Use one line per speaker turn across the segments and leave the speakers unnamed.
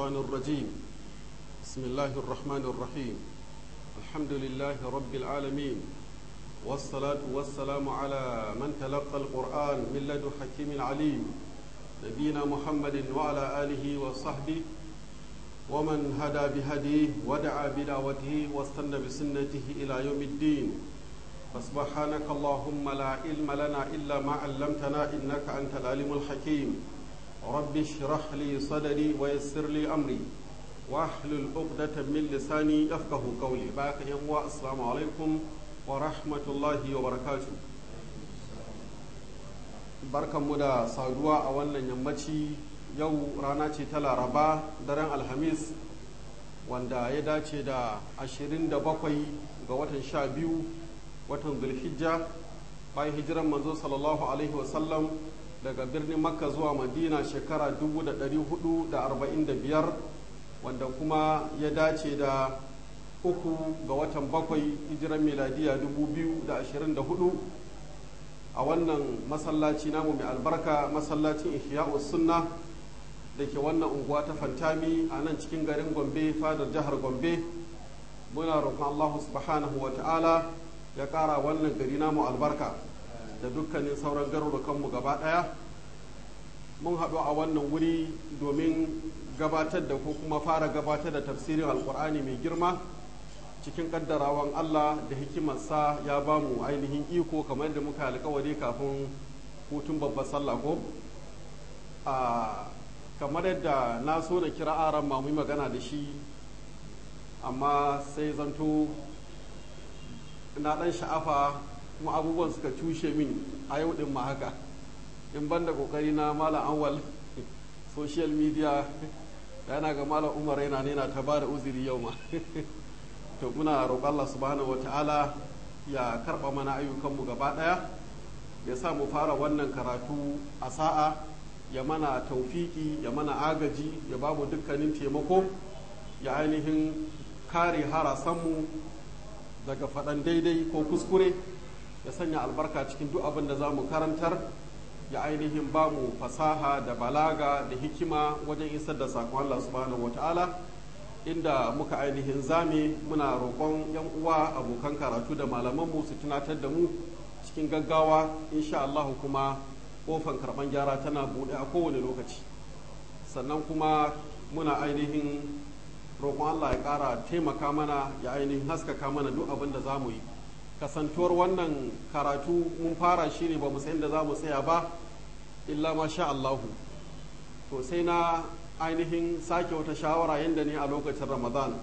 الشيطان الرجيم بسم الله الرحمن الرحيم الحمد لله رب العالمين والصلاة والسلام على من تلقى القرآن من لدن حكيم عليم نبينا محمد وعلى آله وصحبه ومن هدى بهديه ودعا بدعوته واستنى بسنته إلى يوم الدين فسبحانك اللهم لا علم لنا إلا ما علمتنا إنك أنت العليم الحكيم رب اشرح لي صدري ويسر لي أمري واحلل عقدة من لساني يفقه قولي باك يوم السلام عليكم ورحمة الله وبركاته barkan mu da saduwa a wannan yammaci yau rana ce ta laraba daren alhamis wanda ya dace da 27 ga watan sha biyu watan zulhijja bayan hijiran manzo sallallahu alaihi wasallam daga birnin makka zuwa madina shekara 445 wanda kuma ya dace da uku ga watan bakwai hijiran miladiya 2024 a wannan masallaci namu mai albarka masallacin ihya'u sunna da ke wannan unguwa ta fantami a nan cikin garin gombe fadar jihar gombe muna roƙon allahu subhanahu wa ta'ala ya ƙara wannan gari namu albarka da dukkanin sauran garurukanmu gaba ɗaya mun haɗu a wannan wuri domin gabatar da ko kuma fara gabatar da tafsirin alkur'ani mai girma cikin ƙaddarawan allah da hikimarsa ya ba mu ainihin iko kamar da muka alkawari kafin hutun babbar sallah ko kamar yadda na so na kira aran ma yi magana da shi amma sai zanto na ɗan sha'afa kuma abubuwan suka cushe min a yau ɗin ma haka in ban da ƙoƙari na malam awal social media da yana ga malam umar yana nena ta ba da uziri yau ma to muna roƙon Allah subhanahu wa ta'ala ya karɓa mana ayyukanmu gaba ɗaya ya sa mu fara wannan karatu a sa'a ya mana taufiki ya mana agaji ya ba mu dukkanin taimako ya ainihin kare harasanmu daga faɗan daidai ko kuskure ya sanya albarka cikin duk abin da za mu karantar ya ainihin ba mu fasaha da balaga da hikima wajen isar da sakon Allah subhanahu wata'ala inda muka ainihin zame muna roƙon yan uwa abokan karatu da malamanmu su tunatar da mu cikin gaggawa insha Allah kuma kofan karɓan gyara tana buɗe a kowane lokaci sannan kuma muna ainihin roƙon Allah ya ƙara taimaka mana ya ainihin haskaka mana duk abin da za mu yi kasantuwar wannan karatu mun fara shi ne ba mu san da za mu tsaya ba illa ma sha Allahu to sai na ainihin sake wata shawara yadda ne a lokacin ramadan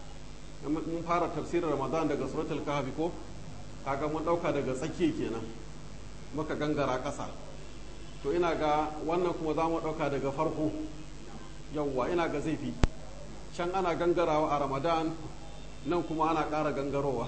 mun fara tafsirin ramadan daga suratul kahfi ko kaga mun ɗauka daga tsakiya kenan muka gangara ƙasa to ina ga wannan kuma za mu ɗauka daga farko yawwa ina ga zai fi can ana gangarawa a ramadan nan kuma ana ƙara gangarowa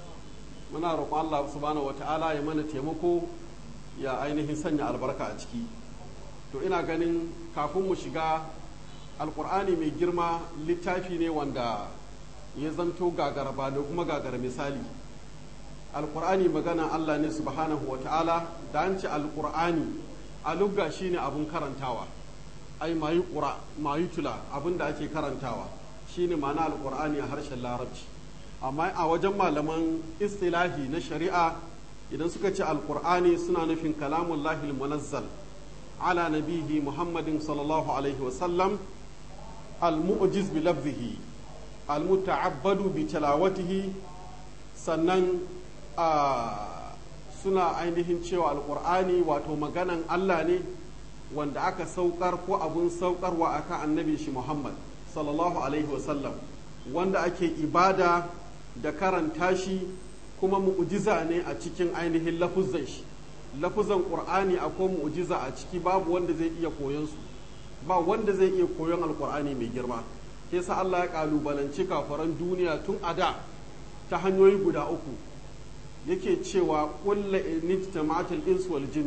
muna roƙon allah subhanahu wata'ala ya mana taimako ya ainihin sanya albarka a ciki to ina ganin kafin mu shiga alƙur'ani mai girma littafi ne wanda ya zanto gagara ba da kuma gagara misali alƙur'ani magana allah ne subhanahu wata'ala da an ce alƙur'ani a lugga shine abun karantawa ai mayi ƙura mayi tula abin da ake karantawa shine ma'ana alƙur'ani a harshen larabci amma a wajen malaman istilahi na shari'a idan suka ce alƙur'ani suna nufin kalamun lahil munazzal ala nabihi muhammadin sallallahu alaihi wasallam al-mu'jiz bi lafzihi al-muta'abbadu bi tilawatihi sannan suna ainihin cewa alƙur'ani wato maganan Allah ne wanda aka saukar ko abun saukarwa akan annabi shi Muhammad sallallahu alaihi wasallam wanda ake ibada da karanta shi kuma mu'jiza ne a cikin ainihin lafuzan shi lafuzan qur'ani akwai mu'jiza a ciki babu wanda zai iya koyon su ba wanda zai iya koyon alqur'ani mai girma ke sa Allah ya kalubalanci kafaran duniya tun a da ta hanyoyi guda uku yake cewa kulla inijtama'atil ins wal jinn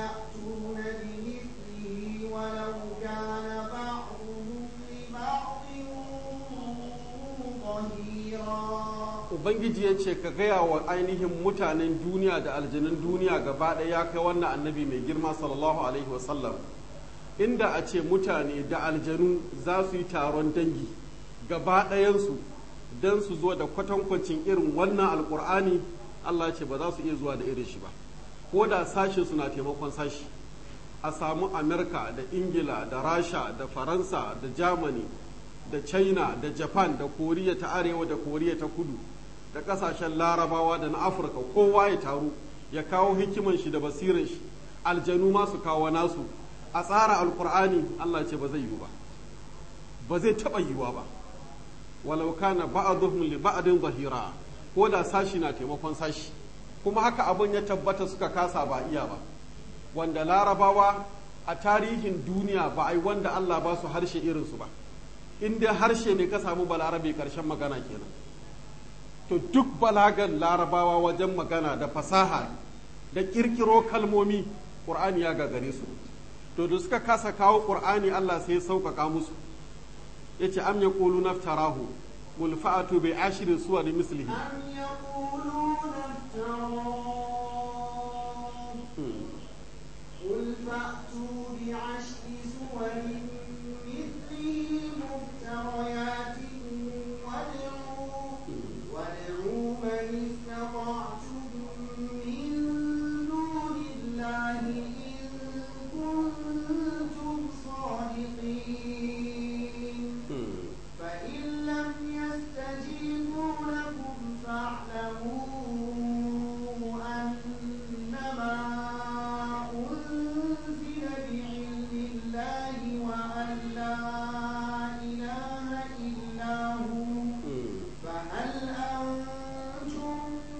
لا يأتون بمثله ولو كان بعضهم لبعض
ubangiji ya ce ka gaya wa ainihin mutanen duniya da aljanun duniya gaba ɗaya ya kai wannan annabi mai girma sallallahu alaihi wasallam inda a ce mutane da aljanu za su yi taron dangi gaba ɗayansu don su zo da kwatankwacin irin wannan alkur'ani allah ce ba za su iya zuwa da irin shi ba ko da sashin suna taimakon sashi a samu amerika da ingila da rasha da faransa da germany da china da japan da koriya ta arewa da koriya ta kudu da kasashen larabawa da na afirka kowa ya taru ya kawo hikiman shi da basirin shi aljanu ma su kawo nasu a tsara alkur'ani allah ce ba zai yiwu ba ba zai taɓa yiwuwa ba walau kana ba'dhum li ba'din zahira ko da sashi na taimakon sashi kuma haka abin ya tabbata suka kasa ba iya ba wanda larabawa a tarihin duniya ba ai wanda Allah ba su harshe irinsu ba in dai harshe ne ka samu balarabe karshen magana kenan to duk balagan larabawa wajen magana da fasaha da kirkiro kalmomi ƙur'ani ya gagare su to da suka kasa kawo ƙur'ani Allah sai ya sauƙaƙa musu ya ce am ya ƙulu naftarahu qul fa'atu bi ashri suwar mislihi
أم يقولون افتراه قل فأتوا بعشر سور مثله مفتريات وادعوا وادعوا من استطعتم من دون الله إن كنتم صادقين فإن لم يستجيبوا لكم فاعلموا أنما أنزل بعلم الله وأن لا إله إلا هو فهل أنتم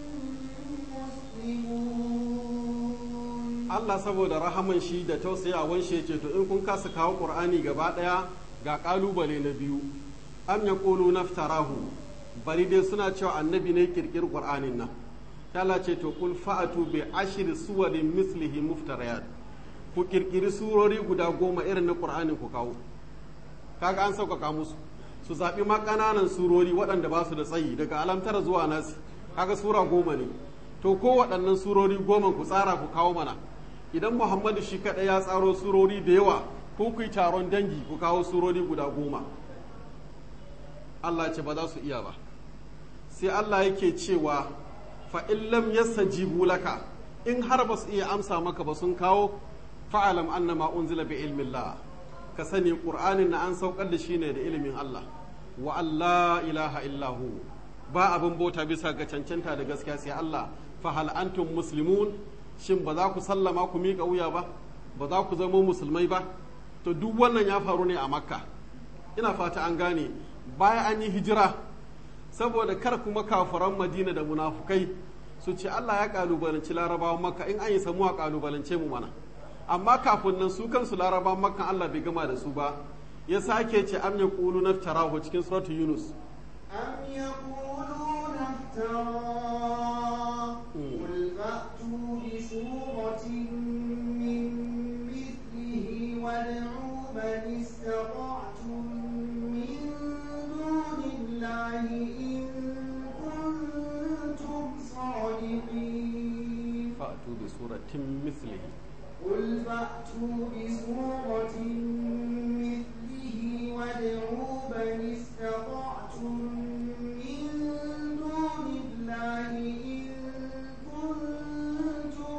مسلمون
Allah saboda rahaman shi da tausayawan shi ce to in kun kasa kawo Qur'ani gaba daya ga kalubale na biyu am yaqulu naftarahu bari dai suna cewa annabi ne kirkir Qur'anin nan ta Allah ce to kul fa'atu bi ashri suwarin mislihi muftariyat ku kirkiri surori guda goma irin na Qur'anin ku kawo kaga an sauƙaƙa musu su zaɓi ma ƙananan surori waɗanda ba su da tsayi daga alamtara zuwa nasi kaga sura goma ne to ko waɗannan surori goma ku tsara ku kawo mana idan muhammadu shi kaɗai ya tsaro surori da yawa ko ku yi taron dangi ku kawo surori guda goma allah ce ba za su iya ba sai allah yake cewa fa in lam yastajibu laka in har ba su iya amsa maka ba sun kawo fa'alam annama unzila bi ilmillah ka sani qur'anin na an saukar da shi ne da ilimin allah wa allah ilaha illahu ba abin bauta bisa ga cancanta da gaskiya sai allah fa hal antum muslimun shin ba za ku sallama ku miƙa wuya ba ba za ku zama musulmai ba to duk wannan ya faru ne a makka ina fata an gane bayan an yi hijira saboda kar kuma kafiran madina da munafukai su ce allah ya kalubalanci larabawan makka in an yi samu a kalubalance mu mana amma kafin nan su kansu larabawan makka allah bai gama da su ba ya sake ce am ya kulu naftarahu cikin suratu yunus
أم يقولون افتراه قل فأتوا بسورة من مثله وادعوا من استطعتم من دون الله إن كنتم صادقين
fa'atu bi suratin mislihi
قل فأتوا بسورة مثله وادعوا من استطعتم من دون الله إن كنتم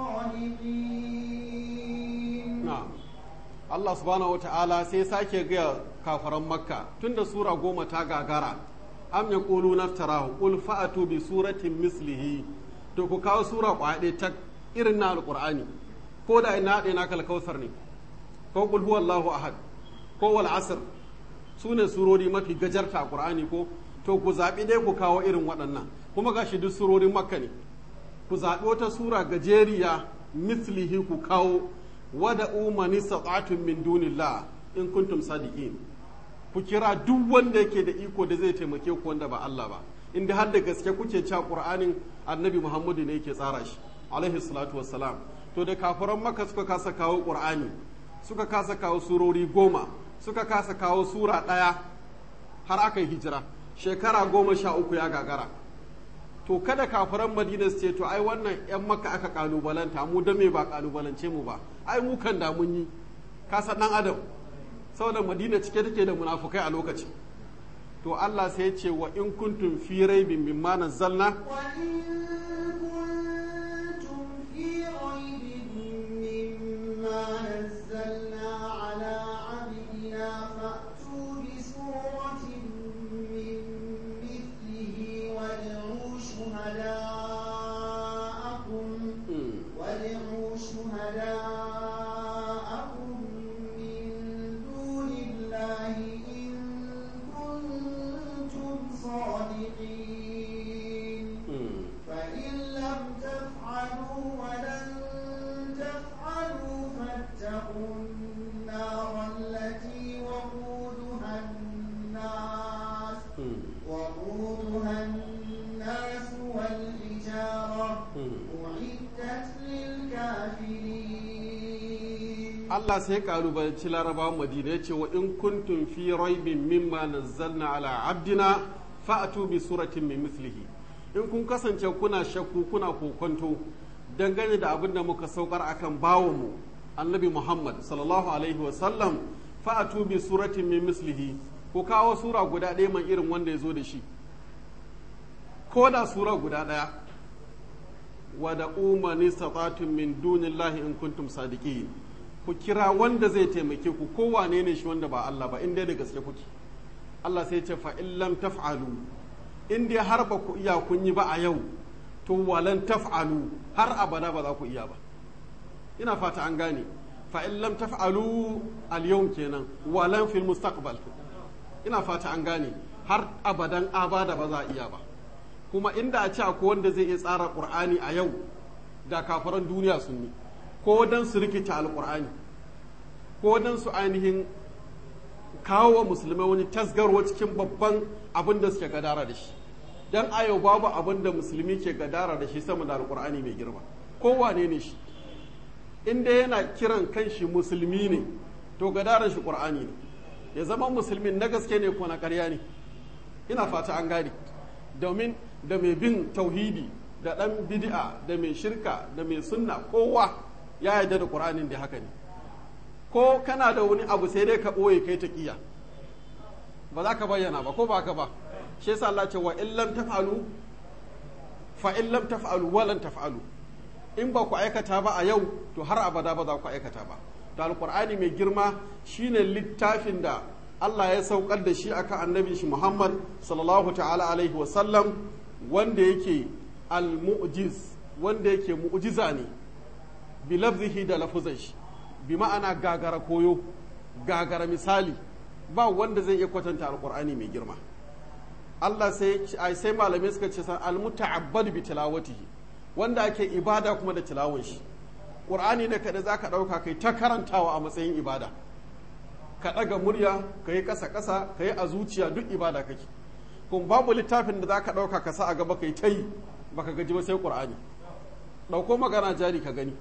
صادقين
na'am Allah subhanahu wa ta'ala sai sake gaya kafaran makka tunda sura goma ta gagara am ya ƙulu naftarahu qul fa'atu bi suratin mislihi to ku kawo sura kwaɗe ta irin na alƙur'ani ko da ina haɗe na kalkausar ne ko qul huwallahu ahad ko wal asr su ne surori mafi gajarta a ƙur'ani ko to ku zaɓi dai ku kawo irin waɗannan kuma gashi duk surorin makka ne ku zaɓi wata sura gajeriya mislihi ku kawo wada umani sata'atun min dunillah in kuntum sadiqin ku kira duk wanda yake da iko da zai taimake ku wanda ba Allah ba inda har da gaske kuke cewa Qur'anin Annabi Muhammadu ne yake tsara shi alaihi salatu wassalam to da kafiran Makka suka kasa kawo Qur'ani suka kasa kawo surori goma suka kasa kawo sura ɗaya har aka yi hijira shekara goma sha uku ya gagara to kada kafiran madina su ce to ai wannan yan maka aka kalubalanta mu da me ba kalubalance mu ba ai mu kan da mun yi ka san dan adam saboda madina cike take da munafukai a lokacin to Allah sai ya ce wa in kuntum fi raibin mimma nazzalna Allah sai kalubalanci larabawan madina ya ce wa in kuntum fi raibin mimma nazzalna ala abdina fa'atu bi suratin min mislihi in kun kasance kuna shakku kuna kokonto dangane da abin da muka saukar akan bawanmu annabi Muhammad sallallahu alaihi wa sallam fa'atu bi suratin min mislihi ko kawo sura guda ɗaya man irin wanda ya zo da shi ko da sura guda ɗaya wa da umani satatun min dunillahi in kuntum sadiqin ku kira wanda zai taimake ku kowane ne shi wanda ba Allah ba inda da gaske kuke Allah sai ce fa in lam taf'alu in dai har ba ku iya kun yi ba a yau to walan taf'alu har abada ba za ku iya ba ina fata an gane fa in lam taf'alu al yawm kenan walan fil mustaqbal ina fata an gane har abadan abada ba za a iya ba kuma inda a ce akwai wanda zai iya tsara qur'ani a yau da kafaran duniya sun yi ko don su rikita alkur'ani ko don su ainihin kawo wa musulmai wani tasgarwa cikin babban abin da suke gadara da shi don ayo babu abin da musulmi ke gadara da shi sama da alkur'ani mai girma kowane ne shi inda yana kiran kanshi musulmi ne to gadaran shi ƙur'ani ne ya zama musulmin na gaske ne ko na ƙarya ne ina fata an gane domin da mai bin tauhidi da ɗan bid'a da mai shirka da mai sunna kowa ya yarda da ƙur'anin da haka ne ko kana da wani abu sai dai ka ɓoye kai ta ƙiya ba za ka bayyana ba ko ba ka ba shi yasa Allah ce wa in lam taf'alu fa in lam taf'alu wa lan taf'alu in ba ku aikata ba a yau to har abada ba za ku aikata ba to alqur'ani mai girma shine littafin da Allah ya saukar da shi akan annabi shi Muhammad sallallahu ta'ala alaihi wa sallam wanda yake al-mu'jiz wanda yake mu'jiza ne bi lafzihi da lafuzan shi bi ma'ana gagara koyo gagara misali ba wanda zai iya kwatanta alqur'ani mai girma Allah sai sai malamai suka ce san al-muta'abbad bi tilawatihi wanda ake ibada kuma da tilawon shi qur'ani ne kada zaka dauka kai ta karantawa a matsayin ibada ka ɗaga murya ka yi ƙasa ƙasa ka yi a zuciya duk ibada kake kuma babu littafin da za ka ɗauka ka sa a gaba ka yi ta yi baka gaji ba sai ƙur'ani ɗauko magana jari ka gani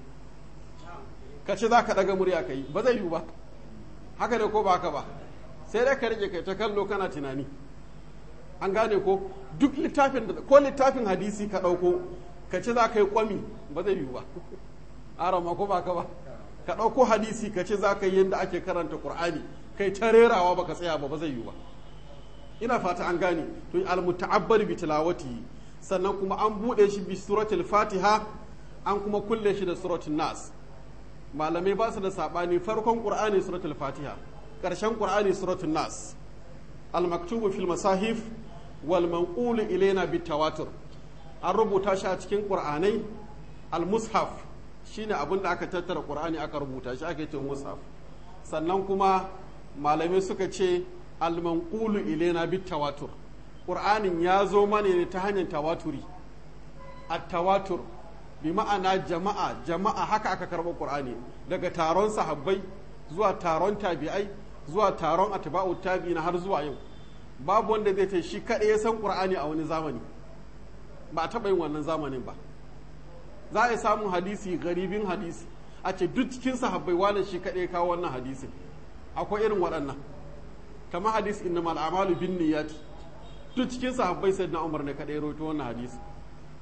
ka ce za ka ɗaga murya ka yi ba zai yiwu ba haka ne ko ba haka ba sai dai ka rike kai ta kallo kana tunani an gane ko duk littafin da ko littafin hadisi ka ɗauko ka ce za ka yi kwami ba zai yiwu ba arama ko ba ka ba ka ɗauko hadisi ka ce za ka yi yadda ake karanta ƙur'ani kai ta rerawa ba ka tsaya ba ba zai yiwu ba ina fata an gane to al-muta'abbar bi tilawati sannan kuma an buɗe shi bi suratul fatiha an kuma kulle shi da suratul nas malamai ba su da sabani farkon qur'ani suratul fatiha ƙarshen qur'ani suratul nas al-maktubu fil masahif wal manqulu ilaina bit tawatur an rubuta shi a cikin qur'anai al-mushaf shine abin da aka tattara qur'ani aka rubuta shi ake ce mushaf sannan kuma malamai suka ce al-manqulu ilaina bit tawatur qur'anin ya zo mana ne ta hanyar tawaturi at-tawatur bi ma'ana jama'a jama'a haka aka karɓa qur'ani daga taron sahabbai zuwa taron tabi'ai zuwa taron atba'u tabi'ina har zuwa yau babu wanda zai ta shi kaɗai ya san qur'ani a wani zamani ba a taɓa yin wannan zamanin ba za a yi samun hadisi garibin hadisi a ce duk cikin sahabbai wane shi kaɗai kawo wannan hadisin akwai irin waɗannan kamar hadis inna mal amalu bin niyyati duk cikin sahabbai sai na umar ne kaɗai rawaito wannan hadisi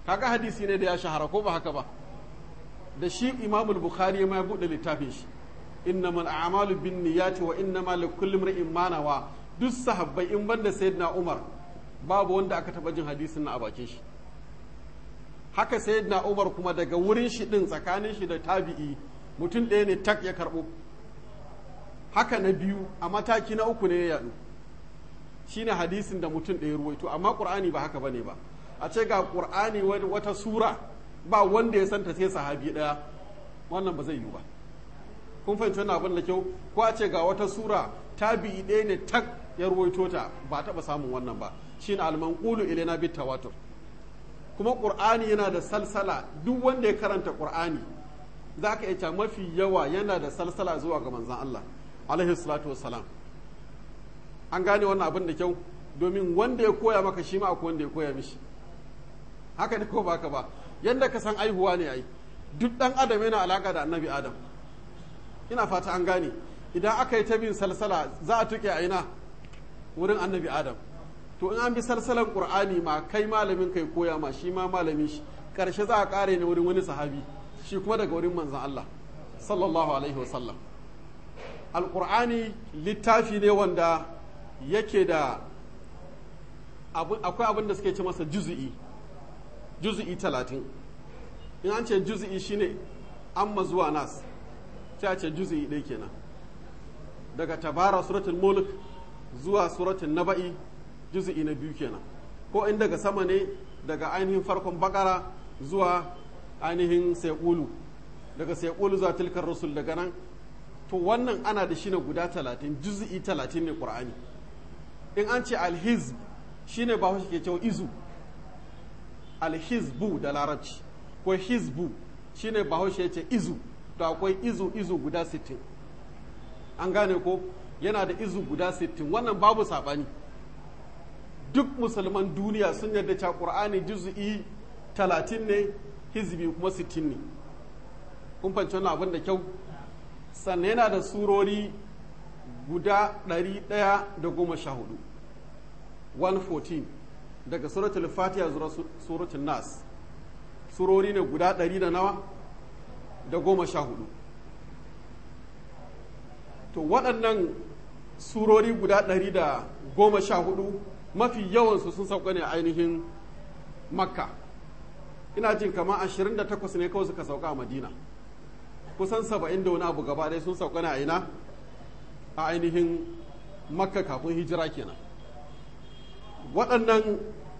kaga hadisi ne da ya shahara ko ba haka ba da shi imamul bukhari ma ya buɗe littafin shi innamal a'malu bin niyyati wa innamal likulli imrin ma nawa duk sahabbai in banda sayyidina umar babu wanda aka taba jin hadisin na a bakin shi haka sayyidina umar kuma daga wurin shi din tsakanin shi da tabi'i mutum ɗaya ne tak ya karɓo haka na biyu a mataki na uku ne ya yaɗu shine hadisin da mutum ɗaya ruwaito amma ƙur'ani ba haka bane ba a ce ga ƙur'ani wata sura ba wanda ya santa sai sahabi ɗaya wannan ba zai yi ba kun fahimci wannan abin da kyau ko a ce ga wata sura tabi'i ɗaya ne tak ya ruwaito ta ba taɓa samun wannan ba shine almanqulu ilaina bit tawatur kuma ƙur'ani yana da salsala duk wanda ya karanta ƙur'ani za ka iya mafi yawa yana da salsala zuwa ga manzan Allah alaihi salatu wassalam an gane wannan abin da kyau domin wanda ya koya maka shi ma akwai wanda ya koya mishi haka ne ko baka ba yadda ka san aihuwa ne ai duk dan adam yana alaka da annabi adam ina fata an gane idan aka yi ta bin salsala za a tuke a ina wurin annabi adam to in an bi salsalan qur'ani ma kai malamin kai koya ma shi ma malamin shi karshe za a kare ne wurin wani sahabi shi kuma daga wurin manzan Allah sallallahu alaihi wasallam alqur'ani littafi ne wanda yake da akwai abin da suke ce masa juzu'i juzu'i talatin in an ce juzu'i shine amma zuwa nas sai a ce juzu'i ɗaya kenan daga tabara suratul mulk zuwa suratul naba'i juzu'i na biyu kenan ko in daga sama ne daga ainihin farkon bakara zuwa ainihin saiƙulu daga saiƙulu zuwa tilkar rasul daga nan to wannan ana da shi ne guda talatin juzu'i talatin ne ƙur'ani in an ce alhizb shine ba shi ke cewa izu alhizbu da larabci ko hizbu shine ba ya ce izu to akwai izu izu guda sittin an gane ko yana da izu guda sittin wannan babu saɓani duk musulman duniya sun yarda cewa ƙur'ani juzu'i talatin ne hizbi kuma sittin ne kun fahimci wannan abin da kyau sannan yana da surori guda ɗari ɗaya da goma sha hudu 114 daga suratul fatiha zuwa suratul nas surori ne guda ɗari da nawa da goma sha hudu to waɗannan surori guda ɗari da goma sha hudu mafi yawansu sun sauka ne ainihin makka ina jin kama 28 ne kawai suka sauka a madina kusan 70 da wani abu gaba ɗaya sun sauka ne a ina a ainihin makka kafin hijira kenan waɗannan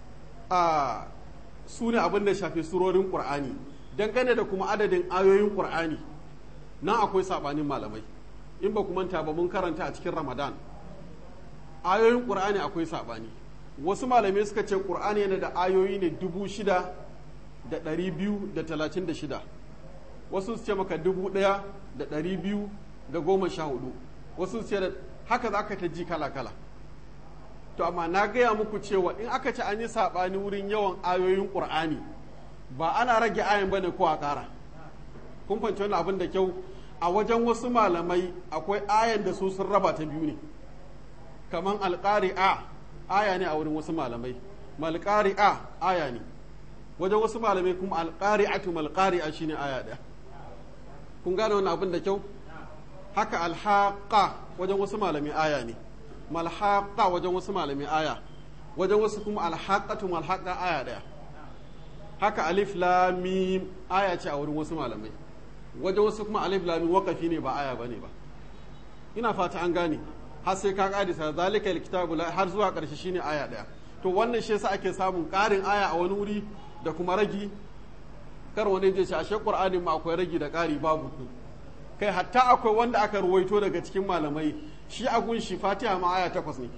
a su ne abin da shafi surorin ƙur'ani dangane da kuma adadin ayoyin ƙur'ani nan akwai saɓanin malamai in ba ku manta ba mun karanta a cikin ramadan ayoyin ƙur'ani akwai saɓani wasu malamai suka ce ƙur'ani yana da ayoyi ne dubu shida da ɗari biyu da talatin da shida wasu su ce maka dubu ɗaya da ɗari biyu da goma sha hudu wasu su ce da haka za ka ta ji kala-kala to amma na gaya muku cewa in aka ci an yi saɓani wurin yawan ayoyin ƙur'ani ba ana rage ayin bane ko a ƙara kun fahimci wani abin da kyau a wajen wasu malamai akwai ayan da su sun raba ta biyu ne kamar alƙari'a aya ne a wurin wasu malamai malƙari'a aya ne wajen wasu malamai kuma alƙari'atu malƙari'a shine aya ɗaya kun gane wani abin da kyau haka alhaqa wajen wasu malamai aya ne malhaqa wajen wasu malamai aya wajen wasu kuma alhaqatu malhaqa aya ɗaya haka alif lam mim aya ce a wurin wasu malamai wajen wasu kuma alif lam mim waqafi ne ba aya bane ba ina fata an gane har sai ka kadisa zalika alkitabu har zuwa karshe shine aya daya to wannan shi yasa ake samun karin aya a wani wuri da kuma ragi kar wani je ce ashe qur'ani ma akwai ragi da kari babu kai hatta akwai wanda aka ruwaito daga cikin malamai shi a gunshi fatiha ma aya takwas ne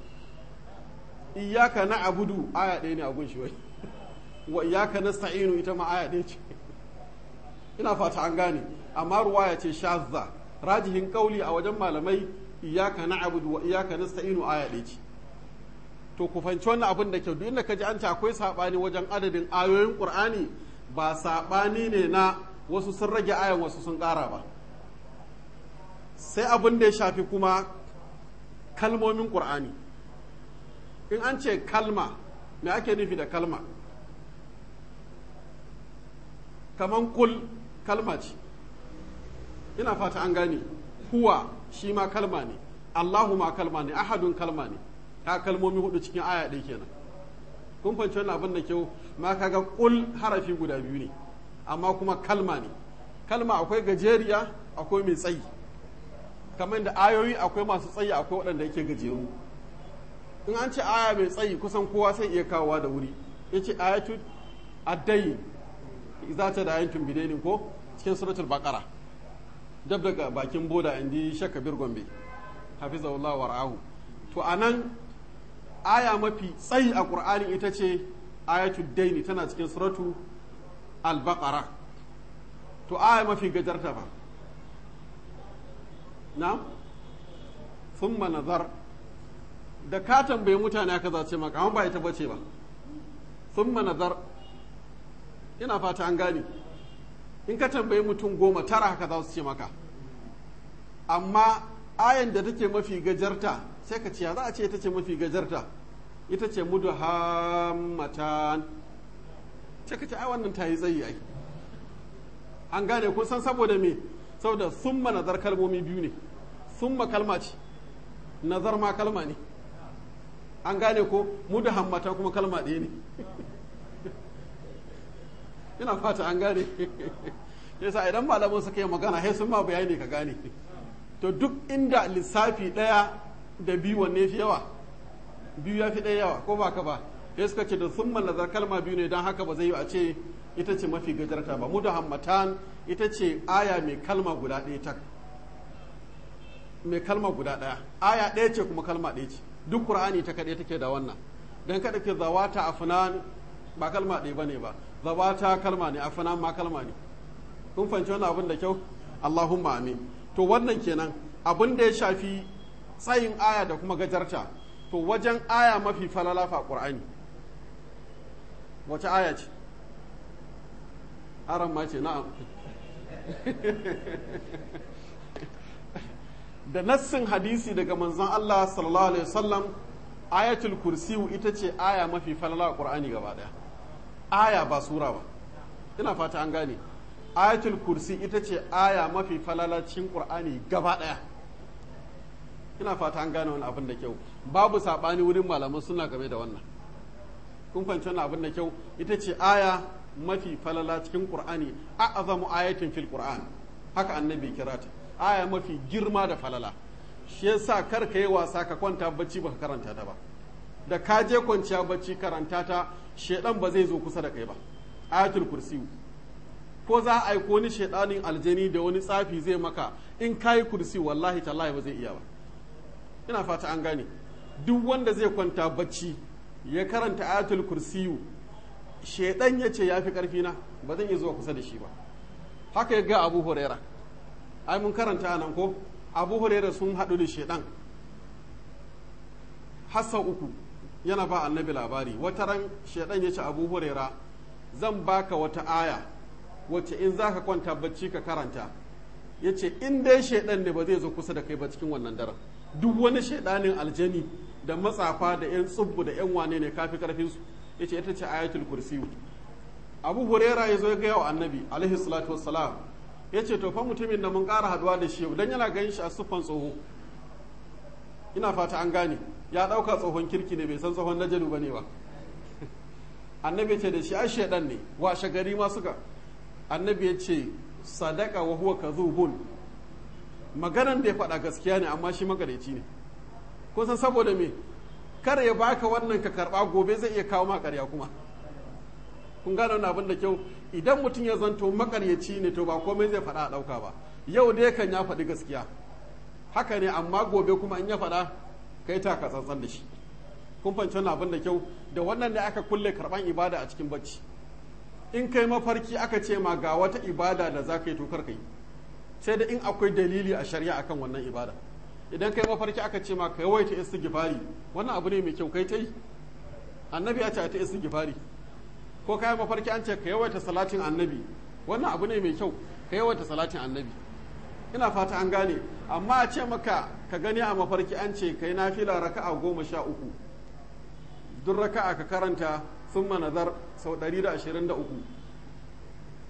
iyyaka na'budu aya ɗaya ne a gunshi wai wa iyyaka nasta'inu ita ma aya ɗaya ce ina fata an gane amma ruwaya ce shazza rajihin kauli a wajen malamai iyaka na'budu wa iyaka nasta'inu aya ɗaya ce to ku fanci wannan abin da kyau duk inda ka ji an ce akwai sabani wajen adadin ayoyin qur'ani ba sabani ne na wasu sun rage ayan wasu sun ƙara ba sai abin da ya shafi kuma kalmomin qur'ani in an ce kalma me ake nufi da kalma kaman kul kalma ce ina fata an gane huwa shi ma kalma ne allahu ma kalma ne ahadun kalma ne ka kalmomi hudu cikin aya ɗaya kenan kun fahimci wannan abin da kyau ma kaga kul harafi guda biyu ne amma kuma kalma ne kalma akwai gajeriya akwai mai tsayi kamar da ayoyi akwai masu tsayi akwai waɗanda yake gajeru in an ce aya mai tsayi kusan kowa sai iya kawowa da wuri ya ce ayatu addai za ta da ayatun bidainin ko cikin suratul baqara dab daga bakin boda indi shakka bir gombe hafizahullah war'ahu to anan aya mafi tsayi a qur'ani ita ce ayatul daini tana cikin suratu al-baqara to aya mafi gajarta fa na thumma nazar da ka tambayi mutane aka za ce maka amma ba ita bace ba thumma nazar ina fata an gane in ka tambayi mutum goma tara haka za su ce maka amma ayan da take mafi gajarta sai ka ce za a ce ita ce mafi gajarta ita ce mudu hammatan sai ka ce ai wannan ta yi tsayi ai an gane kun san saboda me saboda summa nazar kalmomi biyu ne summa kalma ce nazar ma kalma ne an gane ko mudu hammatan kuma kalma ɗaya ne ina fata an gane yasa idan malamin suka yi magana sai sun ma bayani ka gane to duk inda lissafi ɗaya da biyu wanne fi yawa biyu ya fi ɗaya yawa ko ba ka ba sai suka ce da sun nazar kalma biyu ne don haka ba zai yi a ce ita ce mafi gajarta ba mu da hammatan ita ce aya mai kalma guda ɗaya tak mai kalma guda ɗaya aya ɗaya ce kuma kalma ɗaya ce duk qur'ani ta kaɗai take da wannan dan kada ke zawata afnan ba kalma ɗaya bane ba zawata kalma ne afnan ma kalma ne kun fahimci wannan abin da kyau Allahumma amin to wannan kenan abin da ya shafi tsayin aya da kuma gajarta to wajen aya mafi falala fa qur'ani wace aya ce aran ma ce na'am da nassin hadisi daga manzon Allah sallallahu alaihi wasallam ayatul kursiyu ita ce aya mafi falala a qur'ani gaba daya aya ba sura ba ina fata an gane ayatul kursi ita ce aya mafi falalacin qur'ani gaba daya ina fata an gane wani abin da kyau babu sabani wurin malaman suna game da wannan kun fahimci wannan abin da kyau ita ce aya mafi falala cikin qur'ani a'azamu ayatin fil qur'an haka annabi kira ta aya mafi girma da falala shi yasa kar ka yi wasa ka kwanta bacci baka karanta ta ba da ka je kwanciya bacci karanta ta shedan ba zai zo kusa da kai ba ayatul kursi ko za a aiko ni shedanin aljani da wani tsafi zai maka in kayi kursi wallahi tallahi ba zai iya ba ina fata an gane duk wanda zai kwanta bacci ya karanta ayatul kursiyu shedan ya ce ya fi karfi na ba zan iya zuwa kusa da shi ba haka ya ga abu huraira ai mun karanta nan ko abu huraira sun haɗu da shedan hassa uku yana ba annabi labari wata ran shedan ya ce abu huraira zan baka wata aya wacce in za ka kwanta bacci ka karanta ya ce in dai shedan ne ba zai zo kusa da kai ba cikin wannan daren duk wani shedanin aljani da matsafa da yan tsubbu da yan wane ne kafi karfinsu ya ce ita ce ayatul kursiyu abu huraira ya zo ya gaya wa annabi alaihi salatu wassalam ya ce to fa mutumin da mun ƙara haduwa da shi dan yana ganin shi a siffan tsoho ina fata an gane ya ɗauka tsohon kirki ne bai san tsohon najalu ba ne ba annabi ce da shi ai shaidan ne washe gari ma suka annabi ya ce sadaka wa huwa kadhubun maganan da ya faɗa gaskiya ne amma shi magareci ne kun san saboda me kar ya baka wannan ka karba gobe zai iya kawo ma ƙarya kuma kun gane wani abin da kyau idan mutum ya zanto makaryaci ne to ba komai zai faɗa a ɗauka ba yau dai kan ya faɗi gaskiya haka ne amma gobe kuma in ya faɗa kai ta ka tsantsan da shi kun fahimci wani abin da kyau da wannan ne aka kulle karɓan ibada a cikin bacci in kai mafarki aka ce ma ga wata ibada da za ka yi tokar ka yi sai da in akwai dalili a shari'a akan wannan ibada idan kai mafarki aka ce ma ka yawaita istighfari wannan abu ne mai kyau kai ta yi annabi ya ce ta istighfari ko kayan mafarki an ce ka yawaita salatin annabi wannan abu ne mai kyau ka yawaita salatin annabi ina fata an gane amma a ce maka ka gani a mafarki an ce ka yi nafila raka'a goma sha uku duk raka'a ka karanta sun nazar sau 123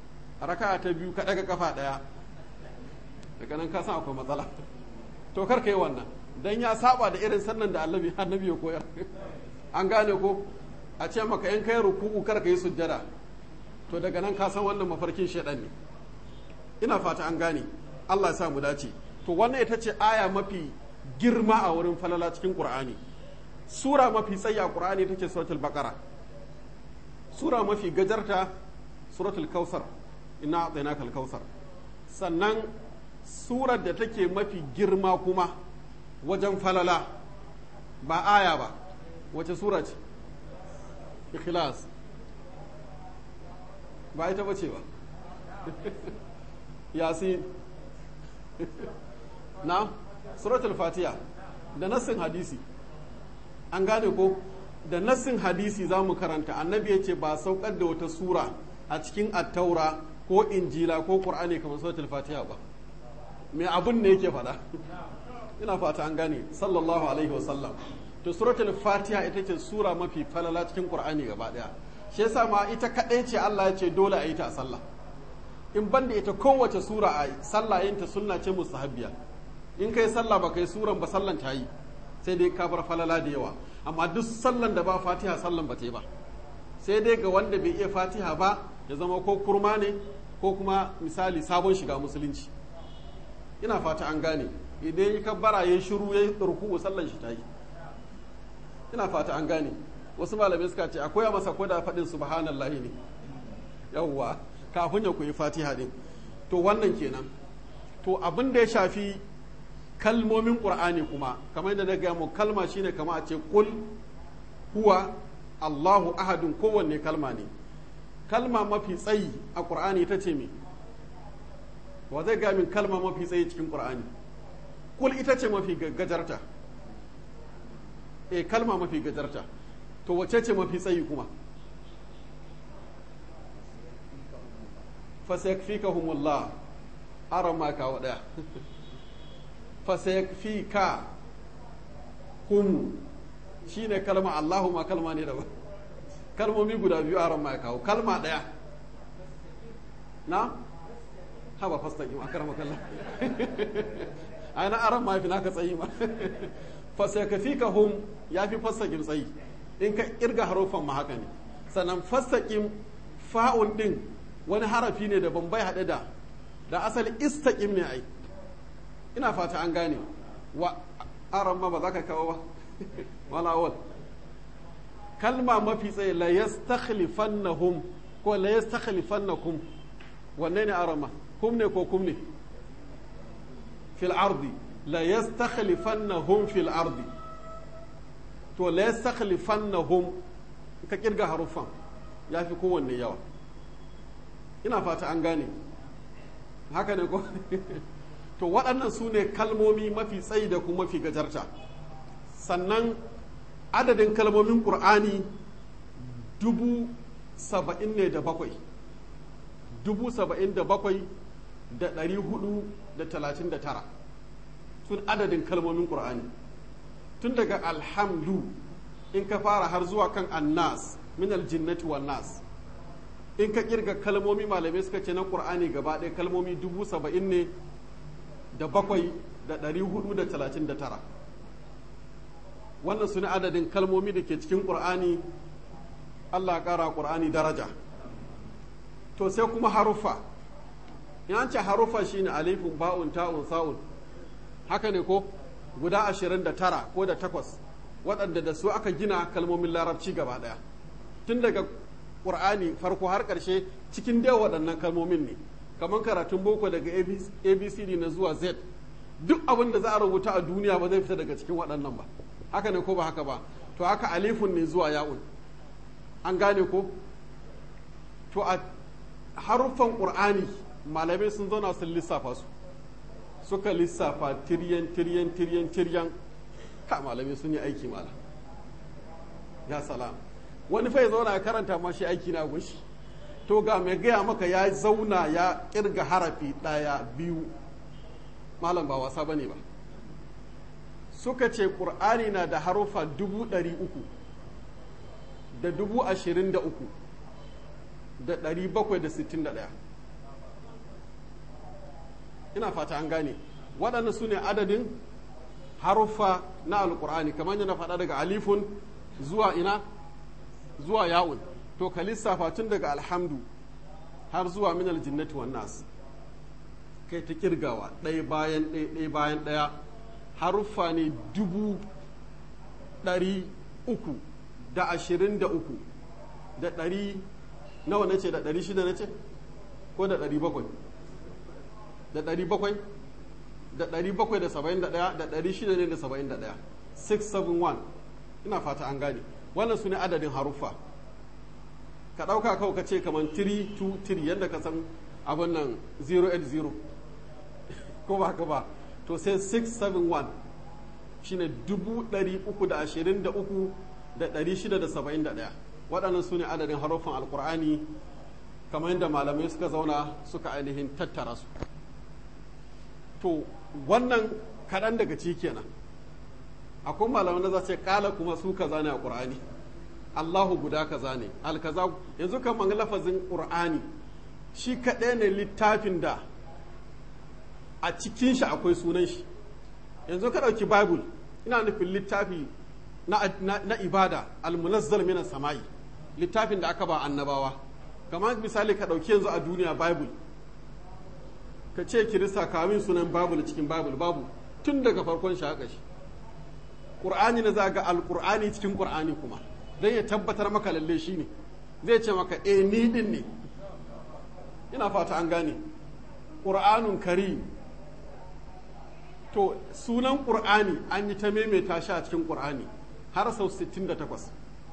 raka ta biyu ka daga kafa daya daga nan ka san akwai matsala to kar ka yi wannan dan ya saba da irin sannan da annabi annabi ya koyar an gane ko a ce maka in kai ruku'u kar ka yi sujjada to daga nan ka san wannan mafarkin shedan ne ina fata an gane Allah ya sa mu dace to wannan ita ce aya mafi girma a wurin falala cikin Qur'ani sura mafi tsayi a Qur'ani ita ce suratul baqara sura mafi gajarta suratul kausar ina a'tainaka al-kausar sannan surar da take mafi girma kuma wajen falala ba aya ba wace sura ce ikhlas ba ita bace ba yasin na suratul fatiha da nassin hadisi an gane ko da nassin hadisi za mu karanta annabi ya ce ba saukar da wata sura a cikin attaura ko injila ko qur'ani kamar suratul fatiha ba me abun ne yake faɗa ina fata an gane sallallahu alaihi wasallam to suratul fatiha ita ce sura mafi falala cikin qur'ani gaba daya shi yasa ma ita kadai ce Allah ya ce dole a yi ta a sallah in banda ita kowace sura a sallah yin ta sunna ce mustahabbiya in kai sallah ba kai suran ba sallan ta yi sai dai ka bar falala da yawa amma duk sallan da ba fatiha sallan ba ta yi ba sai dai ga wanda bai iya fatiha ba ya zama ko kurma ne ko kuma misali sabon shiga musulunci ina fata an gane idan ya kabbara ya shiru ya ruku'u sallan shi ta yi ina fata an gane wasu malamai suka ce akwai masa ko da faɗin subhanallahi ne yawwa kafin ya koyi fatiha din to wannan kenan to abin da ya shafi kalmomin qur'ani kuma kamar yadda na gaya mu kalma shine kama a ce kul huwa allahu ahadun kowanne kalma ne kalma mafi tsayi a qur'ani ita ce me wa zai ga min kalma mafi tsayi cikin qur'ani kul ita ce mafi gajarta e kalma mafi gajarta to wace ce mafi tsayi kuma fasayakfikahumullah aran ma kawo daya fasayakfika hum shine kalma Allahu ma kalma ne daban kalmomi guda biyu aran ma kawo kalma daya na haba fastaqim akrama kallah ai na aran ma fi naka tsayi ma fasayakfikahum yafi fastaqim tsayi in ka kirga harufan ma haka ne sannan fastaqim fa'un din wani harafi ne da ban bai haɗe da da asali istaƙim ne ai ina fata an gane wa aran ma ba za ka kawo ba wala awal kalma mafi tsaye la yastakhlifannahum ko la yastakhlifannakum wanne ne aran ma kum ne ko kum ne fil ardi la yastakhlifannahum fil ardi to la yastakhlifannahum ka kirga harufan yafi kowanne yawa ina fata an gane haka ne ko to waɗannan su ne kalmomi mafi tsayi da kuma mafi gajarta sannan adadin kalmomin ƙur'ani dubu saba'in ne da bakwai dubu saba'in da bakwai da ɗari hudu da talatin da tara sun adadin kalmomin ƙur'ani tun daga alhamdu in ka fara har zuwa kan annas min aljinnati wan nas in ka kirga kalmomi malamai suka ce na ƙur'ani gaba ɗaya kalmomi dubu saba'in ne da bakwai da ɗari hudu da talatin da tara wannan su ne adadin kalmomi da ke cikin ƙur'ani allah ƙara ƙur'ani daraja to sai kuma haruffa in an ce haruffa shine alifun ba'un ta'un sa'un haka ne ko guda ashirin da tara ko da takwas waɗanda da su aka gina kalmomin larabci gaba ɗaya tun daga ƙur'ani farko har ƙarshe cikin dai waɗannan kalmomin ne kamar karatun boko daga abcd na zuwa z duk abin da za a rubuta a duniya ba zai fita daga cikin waɗannan ba haka ne ko ba haka ba to haka alifun ne zuwa ya'un an gane ko to a haruffan ƙur'ani malamai sun zauna sun lissafa su suka lissafa tiryan tiryan tiryan tiryan ka malamai sun yi aiki mala ya salam wani fa ya zauna ya karanta ma shi aiki na gushi to ga mai gaya maka ya zauna ya kirga harafi ɗaya biyu malam ba wasa bane ba suka ce ƙur'ani na da harufa dubu ɗari uku da dubu ashirin da uku da ɗari bakwai da sittin da ɗaya ina fata an gane waɗannan su ne adadin haruffa na alkur'ani kamar yadda na faɗa daga alifun zuwa ina zuwa ya'un to ka lissafa tun daga alhamdu har zuwa minal jinnati wan nas kai ta kirgawa ɗaya bayan ɗaya ɗaya bayan ɗaya haruffa ne dubu ɗari uku da ashirin da uku da ɗari nawa na ce da ɗari shida na ce ko da ɗari bakwai da ɗari bakwai da ɗari bakwai da saba'in da ɗaya da ɗari shida ne da saba'in da ɗaya 671 ina fata an gane wannan su ne adadin haruffa ka ɗauka kawai ka ce kamar 323 yadda ka san abin nan 080 ko ba ka ba to sai 671 shine 323,671 waɗannan su ne adadin haruffan alkur'ani kamar yadda malamai suka zauna suka ainihin tattara su to wannan kaɗan daga ci kenan akwai malamai na za ce ƙala kuma su kaza ne a ƙur'ani allahu guda kaza ne alkaza yanzu kamar lafazin ƙur'ani shi kaɗai ne littafin da a cikin shi akwai sunan shi yanzu ka ɗauki bible ina nufin littafi na, na, na ibada almunazzal mina sama'i littafin da aka ba annabawa kamar misali ka ɗauki yanzu a duniya bible ka ce kirista kamin sunan bible cikin bible babu tun daga farkon shi haka shi ƙur'ani na za ga alƙur'ani cikin ƙur'ani kuma don ya tabbatar maka lalle shi ne zai ce maka e ni din ne ina fata an gane ƙur'anun karim to sunan ƙur'ani an yi ta maimaita shi a cikin ƙur'ani har sau 68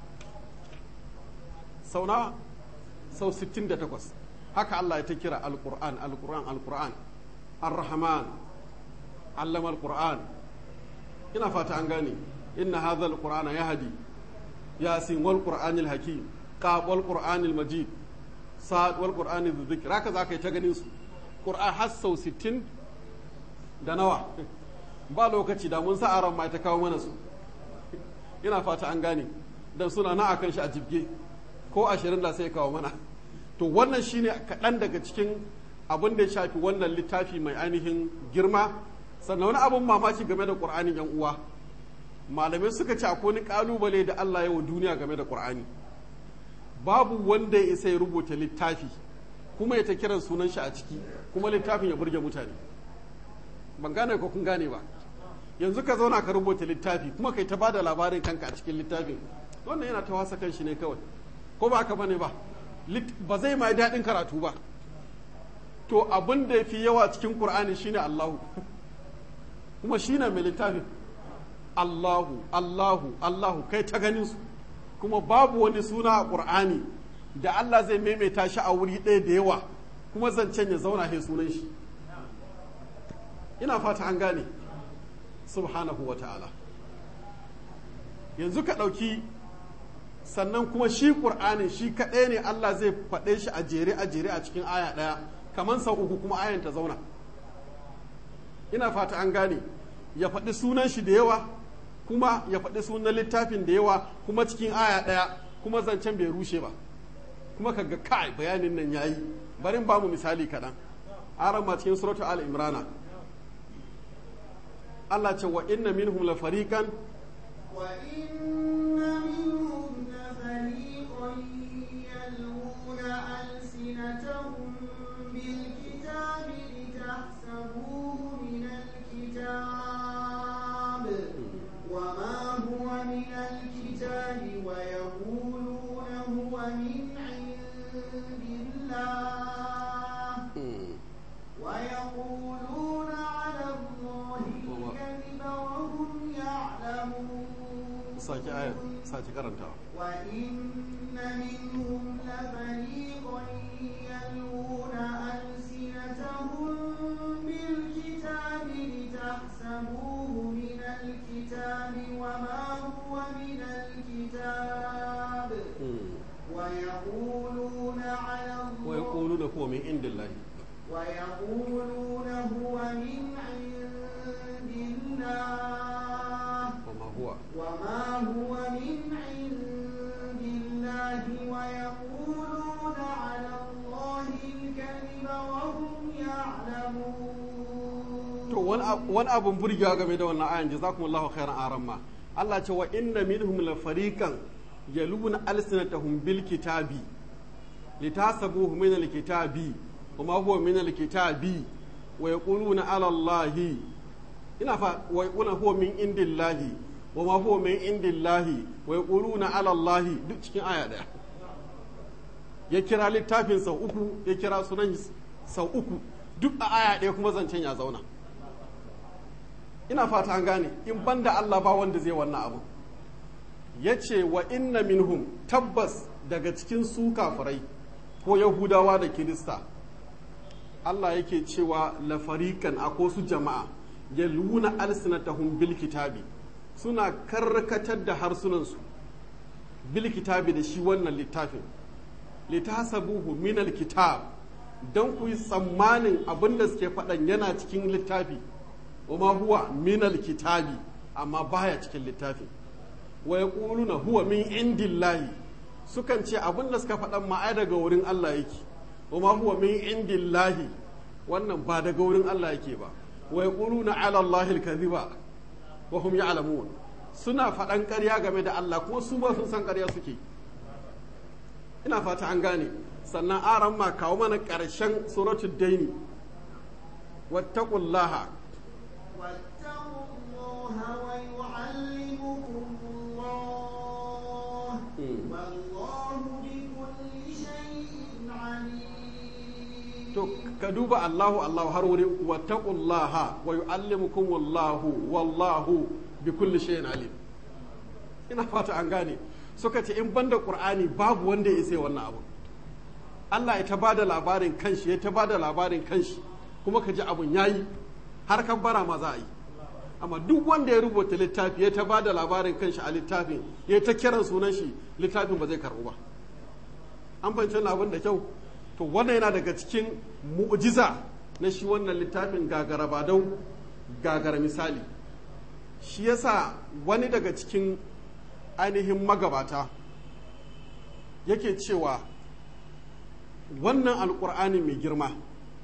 sau na sau 68 haka Allah ya ta kira al-Qur'an al-Qur'an al-Qur'an ar-Rahman allama al-Qur'an ina fata an gane inna hadha al-Qur'ana yahdi yasin wal Qur'anil hakim qaf wal Qur'anil majid sa'ad wal Qur'anil dhikr haka zaka yi ta ganin su Qur'an har sau 60 da nawa ba lokaci da mun sa aron ma ta kawo mana su ina fata an gane dan suna na akan shi a jibge ko ashirin da sai kawo mana to wannan shine kaɗan daga cikin abin da ya shafi wannan littafi mai ainihin girma sannan wani abin mamaki game da ƙur'ani yan uwa malamai suka ce akwai wani ƙalubale da Allah ya wa duniya game da ƙur'ani babu wanda ya isa ya rubuta littafi kuma ya ta kiran sunan shi a ciki kuma littafin ya burge mutane ban gane ko kun gane ba yanzu ka zauna ka rubuta littafi kuma kai ta bada labarin kanka a cikin littafin wannan yana ta wasa kan shi ne kawai ko ba ka bane ba ba zai mai daɗin karatu ba to abin da ya fi yawa cikin ƙur'ani shine Allahu kuma shine mai littafin Allahu Allahu Allahu kai ta ganin su kuma babu wani suna a ƙur'ani da Allah zai maimaita shi a wuri ɗaya da yawa kuma zancen ya zauna he sunan shi ina fata an gane subhanahu wa ta'ala yanzu ka ɗauki sannan kuma shi ƙur'anin shi kaɗai ne Allah zai faɗe shi a jere a jere a cikin aya ɗaya kamar sau uku kuma ayan ta zauna ina fata an gane ya faɗi sunan shi da yawa kuma ya faɗi sunan littafin da yawa kuma cikin aya ɗaya kuma zancen bai rushe ba kuma ka ga kai bayanin nan yayi barin ba mu misali kaɗan aran ma cikin suratul al imrana Allah ce wa inna minhum la fariqan
wa inna minhum la fariqan yalwuna alsinatahum bil kitabi litahsabuhu min al kitab wa ma huwa min al kitabi wa yaquluna huwa min indillah wa yaquluna ala allahi الكذب وهم يعلمون
sake aya sake karantawa
وإن منهم لفريقا يلوون ألسنتهم بالكتاب لتحسبوه من الكتاب وما هو من الكتاب ويقولون على الله
ويقولون هو من عند الله
ويقولون هو من عند الله
وما هو
وما هو من عند الله ويقولون على الله الكذب وهم يعلمون
wani abun burgewa game da wannan ayan jazakumullahu khairan aran ma Allah ce wa inna minhum la fariqan yaluna alsinatahum bil kitabi litasabuhu min al kitabi wa ma huwa min al kitabi wa yaquluna ala allahi ina fa wa yaquluna huwa min indillahi wa ma huwa min indillahi wa yaquluna ala allahi duk cikin aya daya ya kira littafin sau uku ya kira sunan sau uku duk a aya ɗaya kuma zancen ya zauna ina fata an gane in banda Allah ba wanda zai wannan abu ya ce wa inna minhum tabbas daga cikin su kafirai ko yahudawa da kirista Allah yake cewa lafarikan a su jama'a ya luna alsinatahum bil kitabi suna karkatar da harsunansu bil kitabi da shi wannan littafin litasabuhu min kitab don ku yi tsammanin abin da suke faɗan yana cikin littafi wa huwa min kitabi amma baya cikin littafi wa yaquluna huwa min indillahi sukan ce abin da suka faɗan ma ai daga wurin Allah yake wa huwa min indillahi wannan ba daga wurin Allah yake ba wa yaquluna ala Allahi al-kadhiba wa hum ya'lamun suna faɗan ƙarya game da Allah kuma su ba sun san ƙarya suke ina fata an gane sannan aran ma kawo mana ƙarshen suratul daini wattaqullaha
واتقوا الله ويعلمكم الله والله بكل شيء عليم
to ka duba Allahu Allahu har wuri wattaqullaha wa yu'allimukumullahu wallahu bi kulli shay'in alim ina fata an gane suka ce in banda qur'ani babu wanda ya sai wannan abu Allah ya ta bada labarin kanshi ya ta bada labarin kanshi kuma ka ji abun yayi har kan bara ma za a yi amma duk wanda ya rubuta littafi ya ta bada labarin kanshi a littafin ya ta kiran sunan shi littafin ba zai karbu ba an fahimci wannan abin da kyau to wannan yana daga cikin mu'jiza na shi wannan littafin gagara badau gagara misali shi yasa wani daga cikin ainihin magabata yake cewa wannan alkur'ani mai girma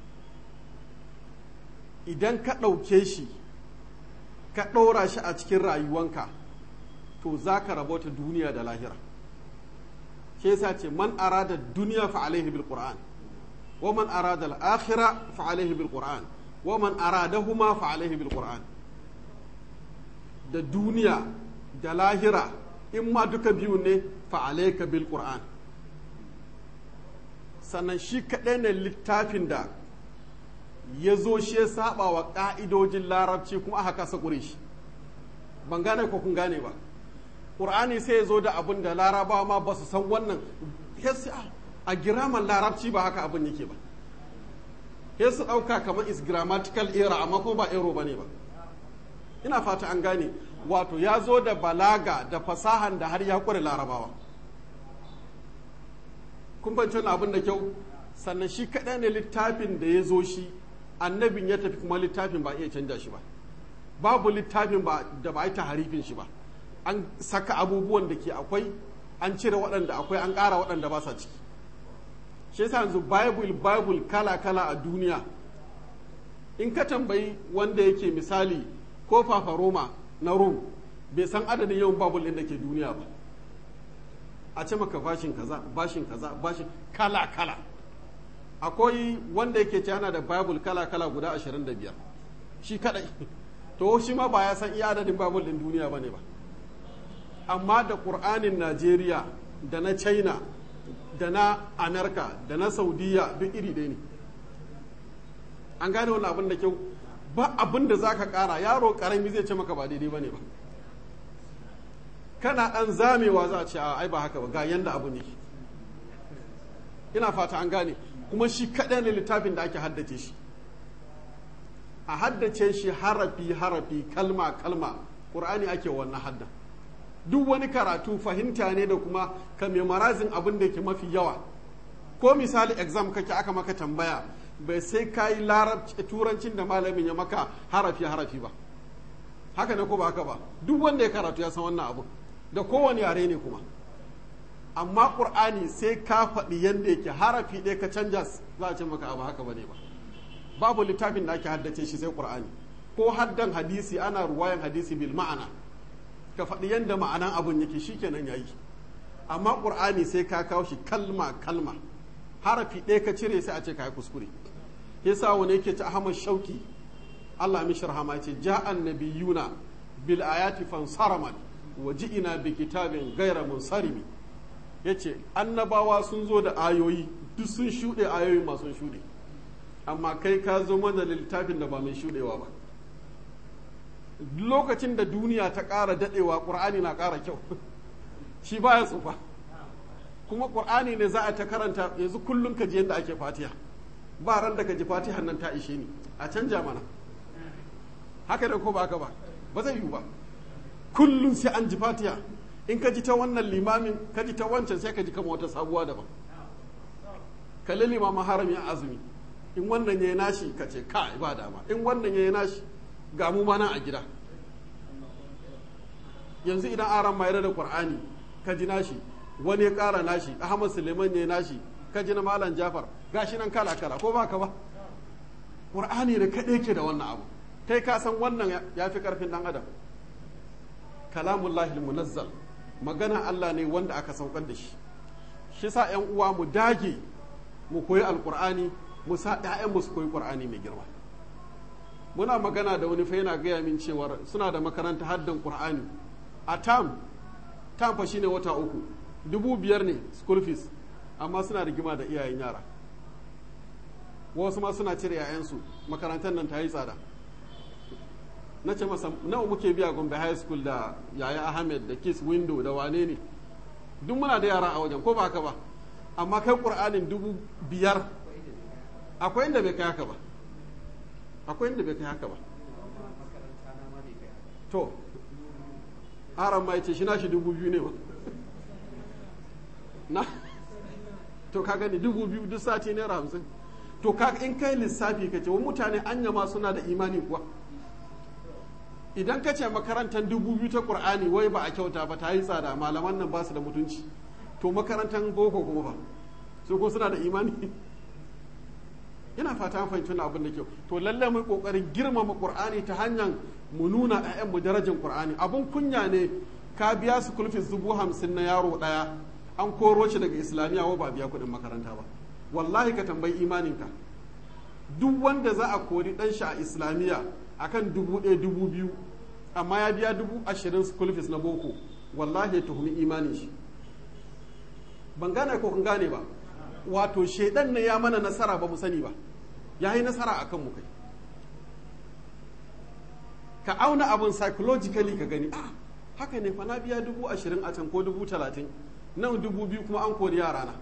idan ka ɗauke shi ka ɗora shi a cikin rayuwanka to za ka rabota duniya da lahira shi yasa ce man arada duniya fa alaihi bil qur'an wa man arada al akhira fa alaihi bil qur'an wa man aradahuma fa alaihi bil qur'an da duniya da lahira in ma duka biyu ne fa alayka bil qur'an sannan shi kaɗai ne littafin da ya zo shi ya saba wa ƙa'idojin larabci kuma aka kasa ƙure shi ban gane ko kun gane ba ƙur'ani sai ya zo da abin da larabawa ma ba su san wannan a giraman larabci ba haka abin yake ba sai su ɗauka kamar is grammatical error amma ko ba error ba ne ba ina fata an gane wato ya zo da balaga da fasahan da har ya ƙure larabawa kun fahimci abin da kyau sannan shi kaɗai ne littafin da ya zo shi annabin ya tafi kuma littafin ba iya canja shi ba babu littafin ba da ba a yi taharifin shi ba an saka abubuwan da ke akwai an cire waɗanda akwai an ƙara waɗanda ba sa ciki shi yasa yanzu bible bible kala kala a duniya in ka tambayi wanda yake misali ko fafa roma na rum bai san adadin yawan bible ɗin da ke duniya ba a ce maka bashin kaza bashin kaza bashin kala kala akwai wanda yake ce yana da bible kala kala guda 25 shi kadai to shi ma ba ya san iya adadin bible din duniya bane ba amma da qur'anin najeriya da na china da na amerika da na saudiya duk iri ɗaya ne an gane wannan abin da kyau ba abin da za ka ƙara yaro ƙarami zai ce maka ba daidai ba ne ba kana ɗan zamewa za a ce a ai ba haka ba ga yanda abu ne ina fata an gane kuma shi kaɗai ne littafin da ake haddace shi a haddace shi harafi harafi kalma kalma ƙur'ani ake wannan hadda duk wani karatu fahimta ne da kuma ka marazin abin da ke mafi yawa ko misali exam kake aka maka tambaya bai sai ka yi turancin da malamin ya maka harafi harafi ba haka ne ko ba haka ba duk wanda ya karatu ya san wannan abu da kowane yare ne kuma amma ƙur'ani sai ka faɗi yadda yake harafi ɗaya ka canja za a ce maka abu haka ba ne ba babu littafin da ake haddace shi sai ƙur'ani ko haddan hadisi ana ruwayan hadisi bil ma'ana ka faɗi yadda ma'anan abun yake shikenan yayi amma ƙur'ani sai ka kawo shi kalma kalma harafi ɗaya ka cire sai a ce ka yi kuskure yasa wani yake ci ahmad shauki Allah mishi rahama ya ce ja'an nabiyuna bil ayati fansaraman wa ji'ina bi kitabin ghayra munsarimi yace annabawa sun zo da ayoyi duk sun shuɗe ayoyi masu shuɗe amma kai ka zo mana da littafin da ba mai shuɗewa ba lokacin da duniya ta ƙara daɗewa ƙur'ani na ƙara kyau shi baya tsufa kuma ƙur'ani ne za a ta karanta yanzu kullum ka ji yadda ake fatiha ba ran da ka ji fatihan nan ta ishe ni a canja mana haka da ko ba haka ba ba zai yiwu ba kullum sai an ji fatiha in ka ji ta wannan limamin ka ji ta wancan sai ka ji kama wata sabuwa daban kalli limamin harami a azumi in wannan ya yi nashi ka ce ka ba dama in wannan ya yi nashi ga mu ma nan a gida yanzu idan aran mayar da qur'ani ka ji nashi wani ya ƙara nashi ahmad suleiman ya yi nashi ka ji na malam jafar gashi nan kala kala ko ba ka ba qur'ani da kaɗai ke da wannan abu kai ka san wannan ya fi ƙarfin ɗan adam kalamullahi munazzal magana Allah ne wanda aka saukar da shi shi sa ‘yan uwa mu dage mu koyi alƙur'ani mu sa ‘ya'yan mu su koyi ƙur'ani mai girma muna magana da wani fa yana gaya min cewar suna da makaranta haddan ƙur'ani a tam tam fa shine wata uku dubu biyar ne school fees amma suna rigima da iyayen yara wasu ma suna cire ‘ya'yansu makarantar nan ta yi tsada na ce masa nawa muke biya gombe high school da yaya ahmed da kiss window da wane ne duk muna da yara a wajen ko ba haka ba amma kai ƙur'anin dubu biyar akwai inda bai kai haka ba akwai inda bai kai haka ba to aran ma ce shi na shi dubu biyu ne ba na to ka gani dubu biyu duk sati naira hamsin to ka in kai lissafi ka ce wa mutane anya ma suna da imani kuwa idan ka ce makarantar dubu biyu ta ƙur'ani wai ba a kyauta ba ta yi tsada malaman nan ba su da mutunci to makarantar boko kuma ba su ko suna da imani ina fata an fahimci abin da kyau to lallai mu kokarin girmama ƙur'ani ta hanyar mu nuna ƴaƴan mu darajar ƙur'ani abun kunya ne ka biya su kulfis dubu hamsin na yaro ɗaya an koro shi daga islamiyya wa ba biya kuɗin makaranta ba wallahi ka tambayi imaninka duk wanda za a kori ɗan shi a islamiyya akan dubu ɗaya dubu biyu amma ya biya dubu ashirin school fees na boko wallahi ya tuhumi imanin shi ban gane ko kun gane ba wato shaidan ne ya mana nasara ba mu sani ba ya yi nasara a kan mu kai ka auna abin psychologically ka gani ah haka ne fa na biya dubu ashirin a can ko dubu talatin nan dubu biyu kuma an kori yara na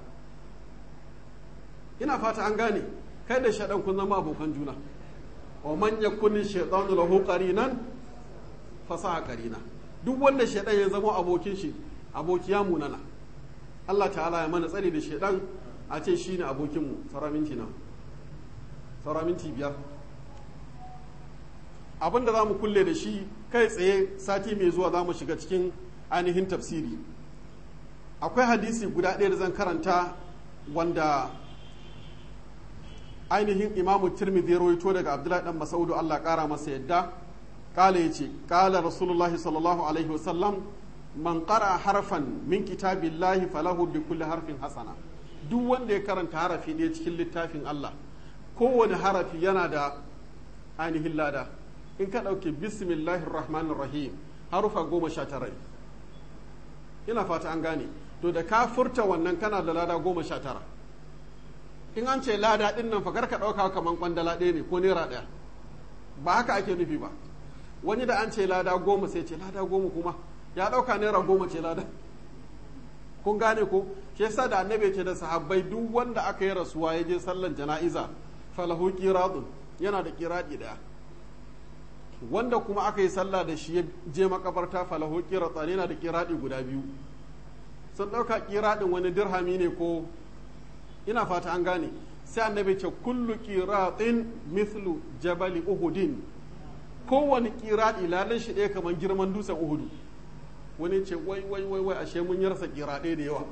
ina fata an gane kai da shaɗan kun zama abokan juna wa man yakuni shaytanu lahu qarinan fasaha qarina duk wanda shaytan ya zama abokin shi abokiya munana Allah ta'ala ya mana tsari da shaytan a ce shine abokin mu tsara minti na tsara minti biyar abinda za mu kulle da shi kai tsaye sati mai zuwa za mu shiga cikin ainihin tafsiri akwai hadisi guda ɗaya da zan karanta wanda ainihin imamu tirmidhi ya rawaito daga abdullahi dan masaudu Allah kara masa yadda kala yace kala rasulullah sallallahu alaihi wasallam man qara harfan min kitabillahi falahu bi kulli harfin hasana duk wanda ya karanta harafi ɗaya cikin littafin Allah kowane harafi yana da ainihin lada in ka ɗauke bismillahir rahmanir rahim harufa goma sha tara ina fata an gane to da ka furta wannan kana da lada goma sha tara in an ce lada ɗin nan fakar ka ɗauka kamar kwandala ɗaya ne ko naira ɗaya ba haka ake nufi ba wani da an ce lada goma sai ce lada goma kuma ya ɗauka naira goma ce lada kun gane ko shi yasa da annabi ce da sahabbai duk wanda aka yi rasuwa ya je sallan jana'iza falahu qiratun yana da qiradi ɗaya wanda kuma aka yi sallah da shi ya je makabarta falahu qiratan yana da qiradi guda biyu sun ɗauka qiradin wani dirhami ne ko ina fata an gane sai annabi ce kullu qiratin mithlu jabali uhudin kowane qirati lalan shi ɗaya kamar girman dutsen uhudu wani ce wai wai wai wai ashe mun yarsa qiraɗe da yawa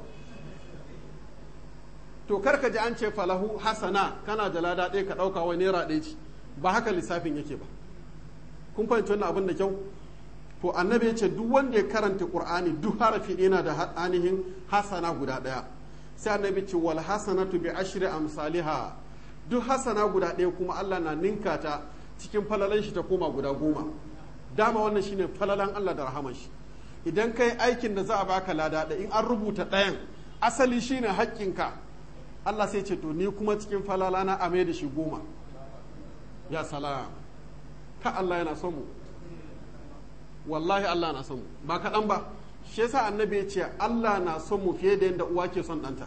to karka ji an ce falahu hasana kana da lada ɗaya ka ɗauka wai naira ɗaya ce ba haka lissafin yake ba kun fahimci wannan abin da kyau to annabi ya ce duk wanda ya karanta qur'ani duk harafi yana da ainihin hasana guda ɗaya sai annabi ce wal hasanatu bi ashri amsalha duk hasana guda ɗaya kuma Allah na ninka ta cikin falalan shi ta koma guda goma dama wannan shine falalan Allah da rahaman shi idan kai aikin da za a baka lada da in an rubuta ɗayan asali shine haƙƙinka Allah sai ce to ni kuma cikin falala na ame da shi goma ya salam ka Allah yana son mu wallahi Allah na son mu ba kaɗan ba shi yasa annabi ya ce Allah na son mu fiye da yadda uwa ke son ɗanta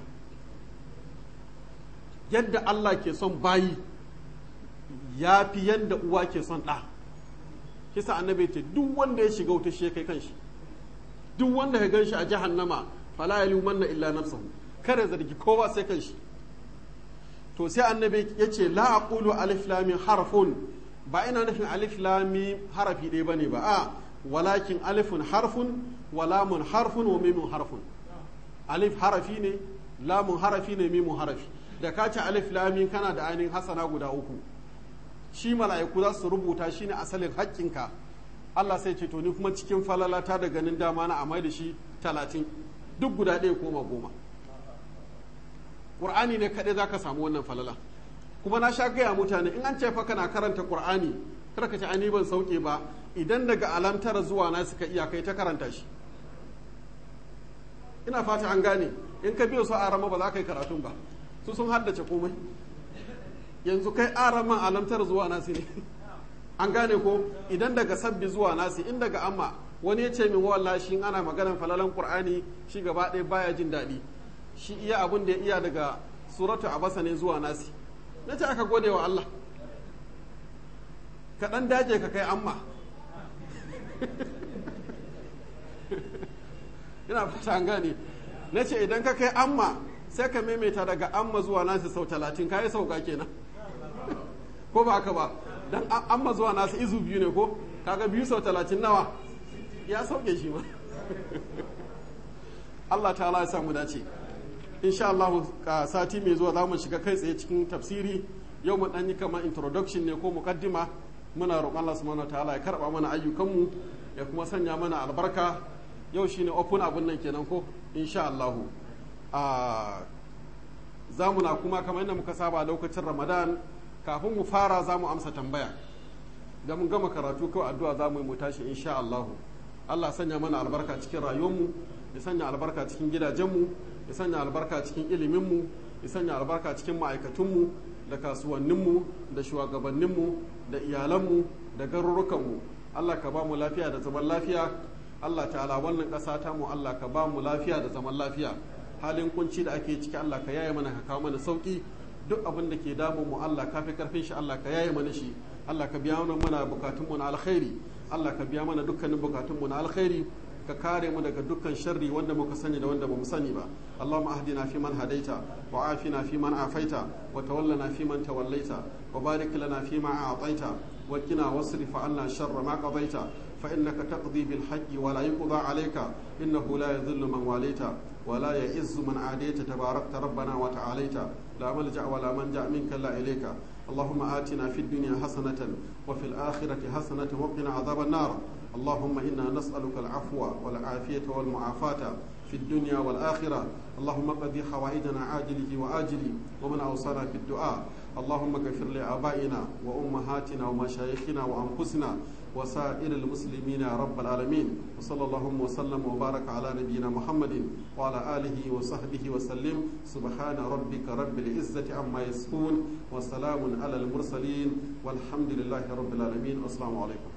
yadda Allah ke son bayi ya fi yadda uwa ke son ɗa shi yasa annabi ya ce duk wanda ya shiga wuta shi ya kai kanshi duk wanda ya ganshi a jahannama fala yalumanna illa nafsahu kare zargi kowa sai kanshi to sai annabi ya ce la aqulu alif lam harfun ba ina nufin alif lam harafi ɗaya bane ba a walakin alifun harfun wa lamun harfun wa mimun harfun alif harafi ne lamun harafi ne mimun harafi da ka ce alif lam kana da ainihin hasana guda uku shi mala'iku za su rubuta shine asalin haƙƙinka Allah sai ce to ni kuma cikin falalata da ganin dama na amai da shi talatin duk guda ɗaya koma goma ƙur'ani ne kaɗai za ka samu wannan falala kuma na sha gaya mutane in an ce fa kana karanta ƙur'ani kar ka ce ani ban sauke ba idan daga alamtara zuwa na suka iya kai ta karanta shi ina fata an gane in ka biyo su a rama ba za ka yi karatun ba su sun haddace komai yanzu kai araman alamtara zuwa nasi ne an gane ko idan daga sabbi zuwa nasi in daga amma wani ya ce min wallahi shi ana maganar falalan qur'ani shi gaba ɗaya baya jin daɗi shi iya abin da ya iya daga suratu abasa ne zuwa nasi na ce aka gode wa Allah ka ɗan daje ka kai amma ina fata an gane na ce idan ka kai amma sai ka maimaita daga amma zuwa nasi sau talatin ka yi sauka kenan ko ba haka ba dan amma zuwa nasu izu biyu ne ko kaga biyu sau talatin nawa ya sauke shi ma Allah ta ya samu dace insha Allah ka sati mai zuwa za mu shiga kai tsaye cikin tafsiri yau mu dan yi kamar introduction ne ko mukaddima muna roƙon Allah subhanahu ta'ala ya karba mana ayyukanmu ya kuma sanya mana albarka yau shine open abun nan kenan ko insha Allah a za mu na kuma kamar yadda muka saba lokacin Ramadan kafin mu fara za mu amsa tambaya da mun gama karatu kawai addu'a za mu yi mu tashi insha Allah Allah sanya mana albarka cikin rayuwarmu ya sanya albarka cikin gidajenmu ya sanya albarka cikin iliminmu ya sanya albarka cikin ma'aikatunmu da kasuwanninmu da shugabanninmu da iyalanmu da garurukanmu Allah ka ba mu lafiya da zaman lafiya Allah ta'ala wannan ƙasa ta mu Allah ka ba mu lafiya da zaman lafiya halin kunci da ake ciki Allah ka yaye mana ka kawo mana sauki duk abin da ke damun mu Allah ka fi karfin shi Allah ka yaye mana shi Allah ka biya mana bukatunmu na alkhairi Allah ka biya mana dukkanin bukatunmu na alkhairi ka kare mu daga dukkan sharri wanda muka sani da wanda bamu sani ba Allahumma ahdina fi man hadaita wa afina fi man afaita wa tawallana fi man tawallaita wa barik lana fi ma a'taita wa qina wasrif 'anna sharra ma qadaita fa innaka taqdi bil haqqi wa la yuqda 'alayka innahu la yadhillu man walaita wa la ya'izzu man adayta tabarakta rabbana wa ta'alaita la malja wa la manja minka la ilayka اللهم آتنا في الدنيا حسنة وفي الآخرة حسنة وقنا عذاب النار اللهم إنا نسألك العفو والعافية والمعافاة في الدنيا والآخرة اللهم قضي حوائجنا عاجله وآجله ومن أوصانا في الدعاء اللهم اغفر لآبائنا وأمهاتنا ومشايخنا وأنفسنا وسائر المسلمين يا رب العالمين وصلى اللهم وسلم وبارك على نبينا محمد وعلى آله وصحبه وسلم سبحان ربك رب العزة عما يصفون وسلام على المرسلين والحمد لله رب العالمين والسلام عليكم